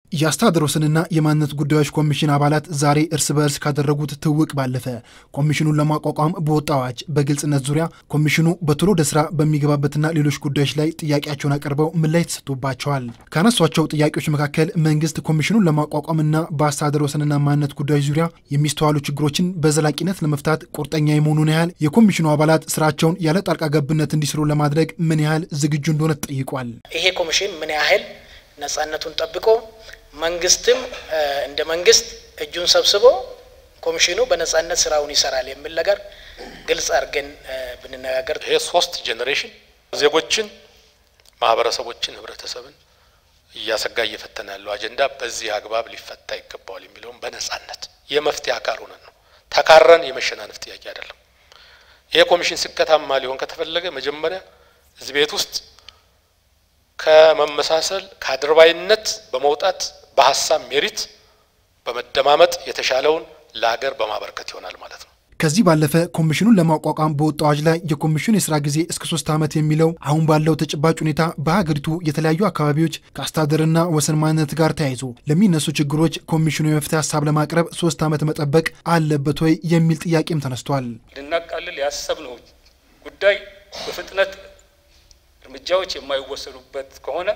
የአስተዳደር ወሰንና የማንነት ጉዳዮች ኮሚሽን አባላት ዛሬ እርስ በእርስ ካደረጉት ትውውቅ ባለፈ ኮሚሽኑን ለማቋቋም በወጣ አዋጅ በግልጽነት ዙሪያ ኮሚሽኑ በቶሎ ወደ ስራ በሚገባበትና ሌሎች ጉዳዮች ላይ ጥያቄያቸውን አቅርበው ምላሽ ተሰጥቶባቸዋል። ካነሷቸው ጥያቄዎች መካከል መንግስት ኮሚሽኑን ለማቋቋምና በአስተዳደር ወሰንና ማንነት ጉዳዮች ዙሪያ የሚስተዋሉ ችግሮችን በዘላቂነት ለመፍታት ቁርጠኛ የመሆኑን ያህል የኮሚሽኑ አባላት ስራቸውን ያለ ጣልቃ ገብነት እንዲስሩ ለማድረግ ምን ያህል ዝግጁ እንደሆነ ተጠይቋል። ይሄ ኮሚሽን ምን ያህል ነጻነቱን ጠብቆ መንግስትም እንደ መንግስት እጁን ሰብስቦ ኮሚሽኑ በነጻነት ስራውን ይሰራል የሚል ነገር ግልጽ አድርገን ብንነጋገር ይሄ ሶስት ጄኔሬሽን ዜጎችን፣ ማህበረሰቦችን፣ ህብረተሰብን እያሰጋ እየፈተነ ያለው አጀንዳ በዚህ አግባብ ሊፈታ ይገባዋል የሚለውም በነጻነት የመፍትሄ አካል ሆነን ነው። ተካረን የመሸናነፍ ጥያቄ አይደለም። ይሄ ኮሚሽን ስኬታማ ሊሆን ከተፈለገ መጀመሪያ እዚህ ቤት ውስጥ ከመመሳሰል ከአድርባይነት በመውጣት በሀሳብ ሜሪት በመደማመጥ የተሻለውን ለሀገር በማበረከት ይሆናል ማለት ነው። ከዚህ ባለፈ ኮሚሽኑን ለማቋቋም በወጣ አዋጅ ላይ የኮሚሽኑ የስራ ጊዜ እስከ ሶስት ዓመት የሚለው አሁን ባለው ተጨባጭ ሁኔታ በሀገሪቱ የተለያዩ አካባቢዎች ከአስተዳደርና ወሰን ማንነት ጋር ተያይዞ ለሚነሱ ችግሮች ኮሚሽኑ የመፍትሄ ሀሳብ ለማቅረብ ሶስት ዓመት መጠበቅ አለበት ወይ የሚል ጥያቄም ተነስቷል። ልናቃልል ያሰብነው ጉዳይ በፍጥነት እርምጃዎች የማይወሰዱበት ከሆነ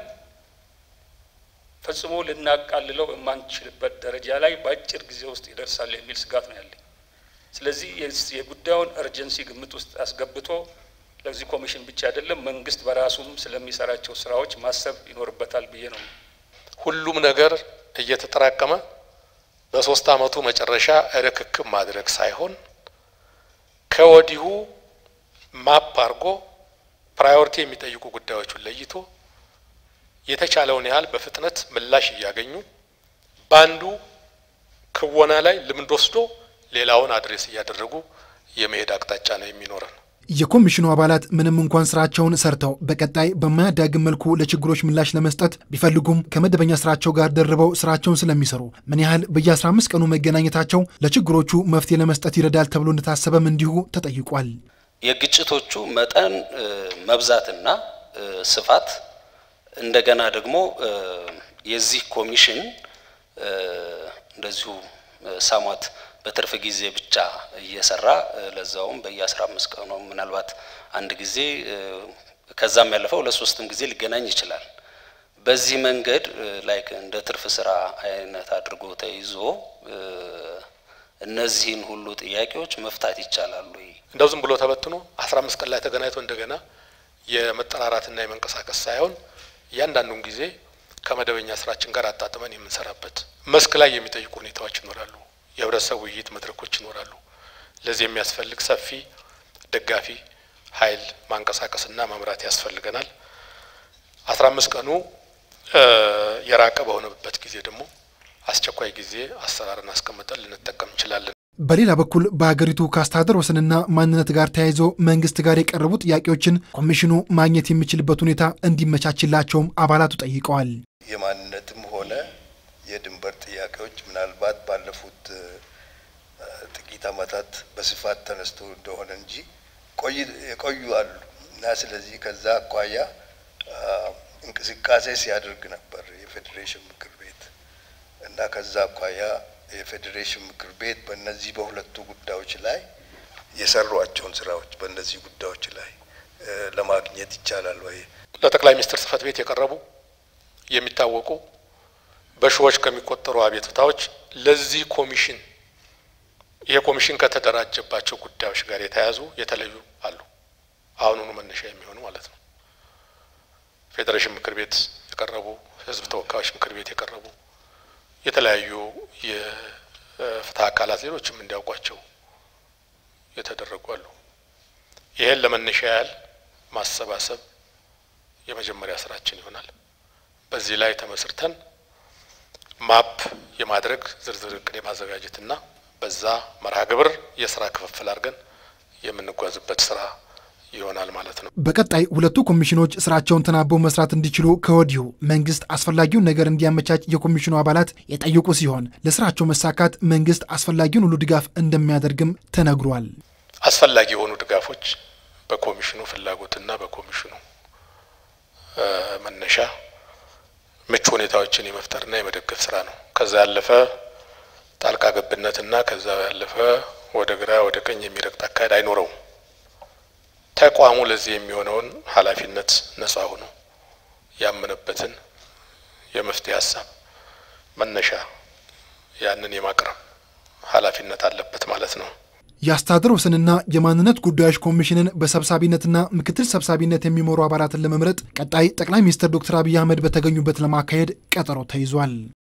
ፈጽሞ ልናቃልለው የማንችልበት ደረጃ ላይ በአጭር ጊዜ ውስጥ ይደርሳል የሚል ስጋት ነው ያለኝ። ስለዚህ የጉዳዩን እርጀንሲ ግምት ውስጥ አስገብቶ ለዚህ ኮሚሽን ብቻ አይደለም መንግስት በራሱም ስለሚሰራቸው ስራዎች ማሰብ ይኖርበታል ብዬ ነው። ሁሉም ነገር እየተጠራቀመ በሶስት አመቱ መጨረሻ ርክክብ ማድረግ ሳይሆን ከወዲሁ ማፕ አድርጎ ፕራዮሪቲ የሚጠይቁ ጉዳዮችን ለይቶ የተቻለውን ያህል በፍጥነት ምላሽ እያገኙ በአንዱ ክወና ላይ ልምድ ወስዶ ሌላውን አድሬስ እያደረጉ የመሄድ አቅጣጫ ነው የሚኖረን። የኮሚሽኑ አባላት ምንም እንኳን ስራቸውን ሰርተው በቀጣይ በማያዳግም መልኩ ለችግሮች ምላሽ ለመስጠት ቢፈልጉም ከመደበኛ ስራቸው ጋር ደርበው ስራቸውን ስለሚሰሩ ምን ያህል በየ15 ቀኑ መገናኘታቸው ለችግሮቹ መፍትሄ ለመስጠት ይረዳል ተብሎ እንደታሰበም እንዲሁ ተጠይቋል። የግጭቶቹ መጠን መብዛትና ስፋት እንደገና ደግሞ የዚህ ኮሚሽን እንደዚሁ ሳሟት በትርፍ ጊዜ ብቻ እየሰራ ለዛውም በየአስራ አምስት ቀኑ ምናልባት አንድ ጊዜ ከዛም ያለፈው ለሶስትም ጊዜ ሊገናኝ ይችላል። በዚህ መንገድ ላይክ እንደ ትርፍ ስራ አይነት አድርጎ ተይዞ እነዚህን ሁሉ ጥያቄዎች መፍታት ይቻላሉ። እንደው ዝም ብሎ ተበትኖ አስራ አምስት ቀን ላይ ተገናኝቶ እንደገና የመጠራራትና የመንቀሳቀስ ሳይሆን እያንዳንዱን ጊዜ ከመደበኛ ስራችን ጋር አጣጥመን የምንሰራበት መስክ ላይ የሚጠይቁ ሁኔታዎች ይኖራሉ። የህብረተሰብ ውይይት መድረኮች ይኖራሉ። ለዚህ የሚያስፈልግ ሰፊ ደጋፊ ኃይል ማንቀሳቀስና መምራት ያስፈልገናል። አስራ አምስት ቀኑ የራቀ በሆነበት ጊዜ ደግሞ አስቸኳይ ጊዜ አሰራርን አስቀምጠን ልንጠቀም እንችላለን። በሌላ በኩል በሀገሪቱ ከአስተዳደር ወሰንና ማንነት ጋር ተያይዞ መንግስት ጋር የቀረቡ ጥያቄዎችን ኮሚሽኑ ማግኘት የሚችልበት ሁኔታ እንዲመቻችላቸውም አባላቱ ጠይቀዋል። የማንነትም ሆነ የድንበር ጥያቄዎች ምናልባት ባለፉት ጥቂት ዓመታት በስፋት ተነስቶ እንደሆነ እንጂ የቆዩ አሉ እና ስለዚህ ከዛ አኳያ እንቅስቃሴ ሲያደርግ ነበር የፌዴሬሽን ምክር ቤት እና ከዛ አኳያ የፌዴሬሽን ምክር ቤት በእነዚህ በሁለቱ ጉዳዮች ላይ የሰሯቸውን ስራዎች በእነዚህ ጉዳዮች ላይ ለማግኘት ይቻላል ወይ? ለጠቅላይ ሚኒስትር ጽህፈት ቤት የቀረቡ የሚታወቁ በሺዎች ከሚቆጠሩ አቤቱታዎች ለዚህ ኮሚሽን ይሄ ኮሚሽን ከተደራጀባቸው ጉዳዮች ጋር የተያያዙ የተለዩ አሉ። አሁኑኑ መነሻ የሚሆኑ ማለት ነው። ፌዴሬሽን ምክር ቤት የቀረቡ፣ ህዝብ ተወካዮች ምክር ቤት የቀረቡ የተለያዩ የፍትህ አካላት ሌሎችም እንዲያውቋቸው የተደረጉ አሉ። ይሄን ለመነሻ ያህል ማሰባሰብ የመጀመሪያ ስራችን ይሆናል። በዚህ ላይ ተመስርተን ማፕ የማድረግ ዝርዝር እቅድ የማዘጋጀትና በዛ መርሃ ግብር የስራ ክፍፍል አድርገን የምንጓዝበት ስራ ይሆናል ማለት ነው። በቀጣይ ሁለቱ ኮሚሽኖች ስራቸውን ተናበው መስራት እንዲችሉ ከወዲሁ መንግስት አስፈላጊውን ነገር እንዲያመቻች የኮሚሽኑ አባላት የጠየቁ ሲሆን ለስራቸው መሳካት መንግስት አስፈላጊውን ሁሉ ድጋፍ እንደሚያደርግም ተነግሯል። አስፈላጊ የሆኑ ድጋፎች በኮሚሽኑ ፍላጎትና በኮሚሽኑ መነሻ ምቹ ሁኔታዎችን የመፍጠርና የመደገፍ ስራ ነው። ከዛ ያለፈ ጣልቃ ገብነትና ከዛ ያለፈ ወደ ግራ ወደ ቀኝ የሚረግጥ አካሄድ አይኖረውም። ተቋሙ ለዚህ የሚሆነውን ኃላፊነት ነጻ ሆኖ ያመነበትን የመፍትሄ ሀሳብ መነሻ ያንን የማቅረብ ኃላፊነት አለበት ማለት ነው። የአስተዳደር ወሰንና የማንነት ጉዳዮች ኮሚሽንን በሰብሳቢነትና ምክትል ሰብሳቢነት የሚመሩ አባላትን ለመምረጥ ቀጣይ ጠቅላይ ሚኒስትር ዶክተር አብይ አህመድ በተገኙበት ለማካሄድ ቀጠሮ ተይዟል።